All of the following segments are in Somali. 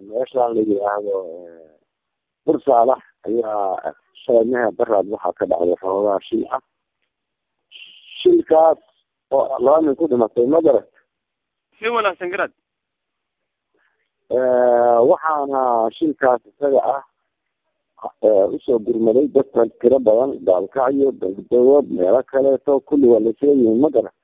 meeshaan la yidhaahdo bursaalax ayaa sheegnaha baraad waxaa ka dhacday xoogaa shil ah shilkaas oo laba nin ku dhimatay magarat si wanaagsan garaad waxaana shilkaas isaga ah usoo gurmaday dadka tiro badan daalkacyo dagdawood meelo kaleeto kulli waa laseeyihin magarat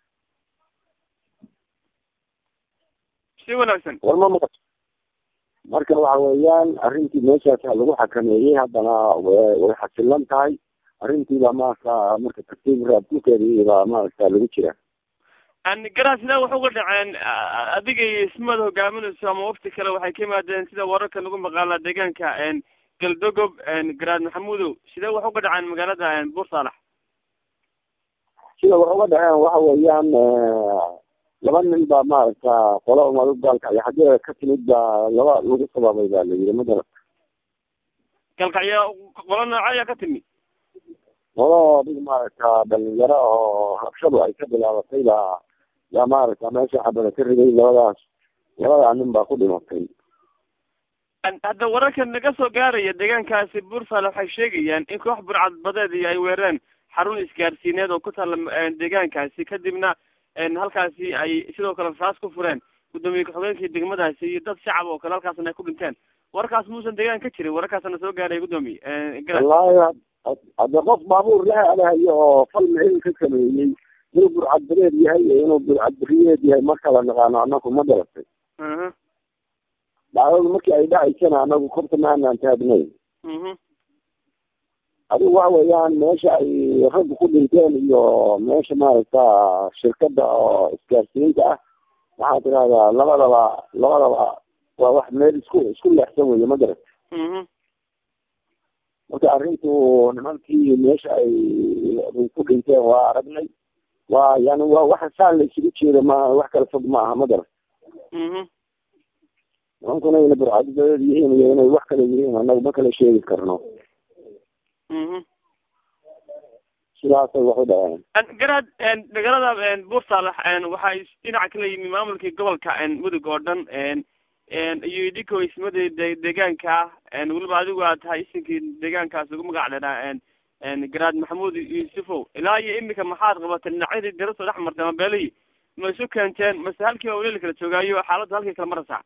si wanaagsan warma maqato marka waxa weeyaan arrintii meeshaas lagu xakameeyey haddana way xasilan tahay arrintiibaa maarata marka tartiib raabkulkeedii baa maarata lagu jira garaad sidaa wax uga dhaceen adiga iyo ismada hogaaminayso ama wafti kale waxay ka yimaadeen sida wararka lagu maqaala deegaanka galdogob garaad maxamudow sidee wax uga dhaceen magaalada bursaalax sida wax uga dhaceen waxa weeyaan laba nin baa maaragta qola umadu gaalkacyo xaggeeda ka timid baa laba lagu sababay baa la yidhi magarat galkacyo qola nooca ayaa ka timi qola dhig maaragta dhalinyaro oo rabshadu ay ka bilaabatay baa yaa maaragta meesha xabada ka riday labadaas labadaa nin baa ku dhimatay hadda wararka naga soo gaaraya deegaankaasi bursale waxay sheegayaan in koox burcad badeed ay weerareen xarun isgaarsiineed oo ku taalla deegaankaasi kadibna halkaasi ay sidoo kale raas ku fureen guddoomiye ku-xigeenkii degmadaasi iyo dad shacab oo kale halkaasna ay ku dhinteen wararkaas muusan deegaan ka jirin wararkaasna soo gaaray guddoomiye wallaahi hadda qof baabuur la aadahayo oo fal micin ka sameeyey inuu burcad badeed yahay iyo inuu burcad beriyeed yahay markala naqaano anaku ma garatay dhacdadu markii ay dhacaysana anagu korta ma anaan taagnayn adigu waxa weeyaan meesha ay raggu ku dhinteen iyo meesha maaragta shirkada oo isgaarsiinta ah waxaa tirahdaa labadaba labadaba waa wax meel isku isku leexsan weeye ma garat marka arrintu nimankii meesha ay ku dhinteen waa aragnay waa yani waa waxa saan la isugu jeedo ma wax kala fog ma aha ma garat nimankuna ina burcadidadeed yihiin iyo inay wax kale yihiin anagu ma kala sheegi karno sidaasay wax u dhaceen garaad magaalada bursalax waxay dhinaca kala yimi maamulkii gobolka mudug oo dhan iyo idinko ismada deegaanka weliba adigu aad tahay isinkii deegaankaas ugu magac dheeraa garaad maxamuud yuusufow ilaa iyo imika maxaad qabateen dhinacyadii dirasoo dhex martay mabeelihii ma isu keenteen mase halkiiba weli la kala joogaayo xaaladda halkii kala maraysaa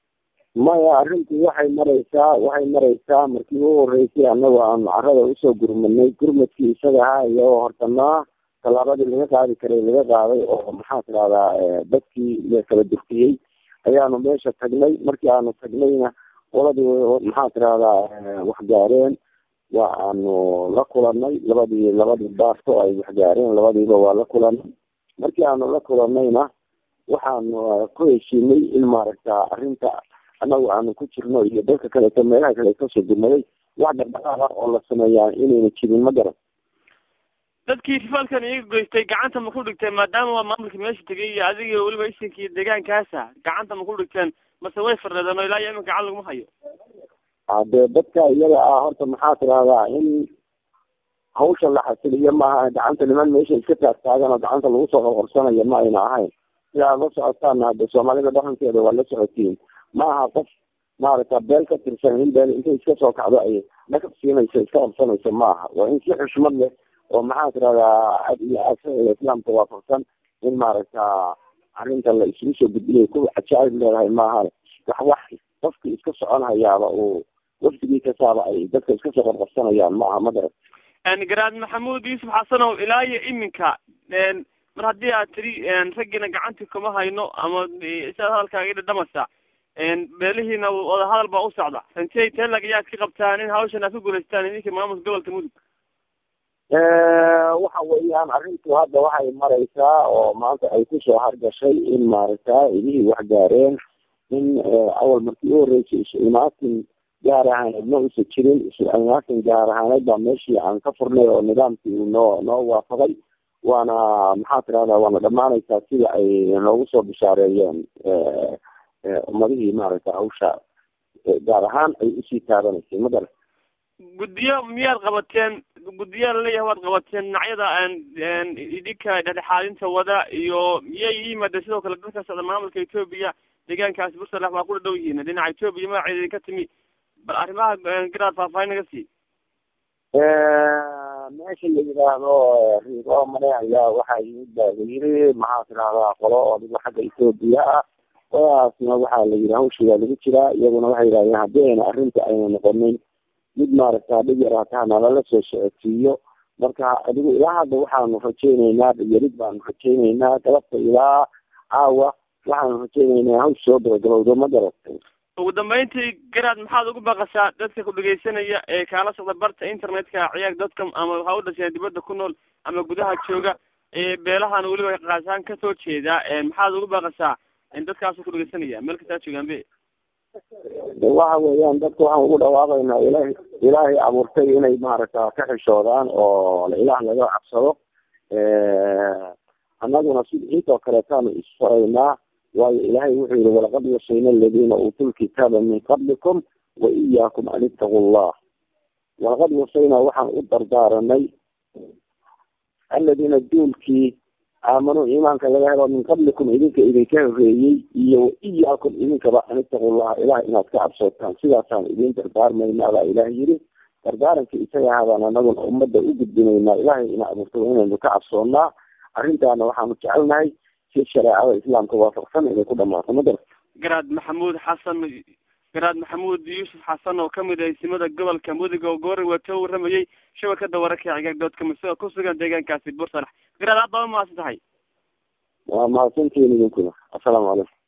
maya arrintii waxay maraysaa waxay maraysaa markii ugu horeysay annagu aan carada usoo gurmadnay gurmadkii isaga ahaa iyagoo hortanaa tallaabadii laga qaadi karay laga qaaday oo maxaa tidahdaa dadkii la kala durkiyey ayaanu meesha tagnay markii aanu tagnayna qoladii maxaa tidahdaa waxgaareen waa aanu la kulanay labadii labadii baarto ay waxgaareen labadiiba waa la kulanay markii aanu la kulanayna waxaanu ku heshiinay in maaragta arrinta anagu aanu ku jirno iyo dadka kaleeto meelaha kale kasoo gurmaday wax dhaqdhaqaaq ah oo la sameeyaa inayna jirin ma garan dadkii rifaalkan iyaga goystay gacanta ma ku dhigteen maadaama waa maamulkii meesha tegay iyo adiga weliba isinkii deegaankaasa gacanta ma ku dhigteen mase way fardheedeen oo ilaa iyo iminka gacan laguma hayo hadee dadka iyaga ah horta maxaa tidahdaa in hawsha la xasiliyo maaha gacanta niman meesha iska taagtaagan oo gacanta lagu soo qorqorsanayo ma ayna ahayn sidaad la socotaana hadde soomaalida dhaqankeeda waa la socotiin ma aha qof maaragta beel ka tirsan in beel intay iska soo kacdo ay dhakab siinayso iska qabsanayso ma aha waa in si xushmad leh oo maxaa tirahdaa cad iyo aasada islaamka waafaqsan in maaragta arrinta la isugu soo gudbinayo ku cajaa'ib leedahay maaha wax wax qofkii iska socon hayaaba uu wafdigii kasaaba ay dadka iska soo qorqorsanayaan ma aha ma garat garaad maxamuud yuusuf xasanow ilaa iyo iminka mar haddii aad tiri raggiina gacantii kuma hayno ama sidaad hadalkaaga dhadhamasa beelihiina wadahadal baa u socda rantey telag ayaad ka qabtaan in hawshan aad ku guulaystaan idinka maamulka gobolka mudug waxa weeyaan arrintu hadda waxay maraysaa oo maanta ay kusoo hargashay in maaragta idihii wax gaareen in awal markii u horeysay isu imaatin gaar ahaaneed ma usa jirin isu imaatin gaar ahaaneed baa meeshii aan ka furnay oo nidaamkii uu noo noo waafaqay waana maxaa tirahdaa waana dhamaanaysaa sida ay noogu soo bishaareeyeen ummadihii maaragta hawsha gaar ahaan ay usii taabanaysay ma garan guddiyo miyaad qabateen guddiyaa laleeyahay waad qabateen dhinacyada idinka dhexdhexaadinta wada iyo miyay yimaadeen sidoo kale dadka socda maamulka etoobiya deegaankaasi bursalax waa ku dhow yihiin dhinaca etoobiya magaceeda idinka timi bal arrimaha garaad faahfaahin naga sii meesha la yidhaahdo rigo mane ayaa waxaa yimid baa la yiri maxaa tidahdaa qolo oo adigo xagga etoobiya ah qoladaasna waxaa la yidhi hawshigaa lagu jiraa iyaguna waxay yidhahdeen haddii ayna arrinta ayna noqonin mid maaragta dhib yar hataa nalala soo socodsiiyo marka adigu ilaa hadda waxaanu rajayneynaa dhibyarid baanu rajayneynaa galabta ilaa caawa waxaanu rajayneynaa hawsh soo gabagabowdo ma garatay ugu dambeyntii garaad maxaad ugu baqashaa dadka ku dhegaysanaya ee kaala socda barta internetka ciyaag dadka ama ha u dhasheen dibadda ku nool ama gudaha jooga ee beelahan weliba qaasaan kasoo jeeda maxaad ugu baqashaa dadkaasu ku dhegaysanaya meel kastaa joogaan be waxa weeyaan dadka waxaan ugu dhawaaqaynaa ilahay ilaahay abuurtay inay maaragta ka xishoodaan oo ilaah laga cabsado annaguna sid intoo kaleetaanu isfaraynaa waayo ilaahay wuxuu yihi walaqad wasayna aladiina uutuu lkitaaba min qablikum wa iyaakum an ittaqu llah walaqad wasayna waxaan u dardaaranay aladiina duulkii aamanuu iimaanka laga helo min qablikum idinka idinka horeeyey iyo wa iyaakum idinkaba an ittaqu llaha ilaah inaad ka cabsootaan sidaasaan idin dardaarmayna baa ilaah yiri dardaaranka isaga ahaabaan anaguna ummadda u gudbinaynaa ilaahay ina abuurta inaynu ka cabsoonaa arrintaana waxaanu jecelnahay si shareecada islaamka waafaqsan inay ku dhamaato ma garata garaad maxamuud xasan garaad maxamuud yuusuf xasan oo kamid ah isimada gobolka mudug oo goori wato waramayey shabakada wararka cigaag doodka masida ku sugan deegaankaasi bursalax garaad aad baa umahadsan tahay waa mahadsantihiin idinkuna assalaamu calaykum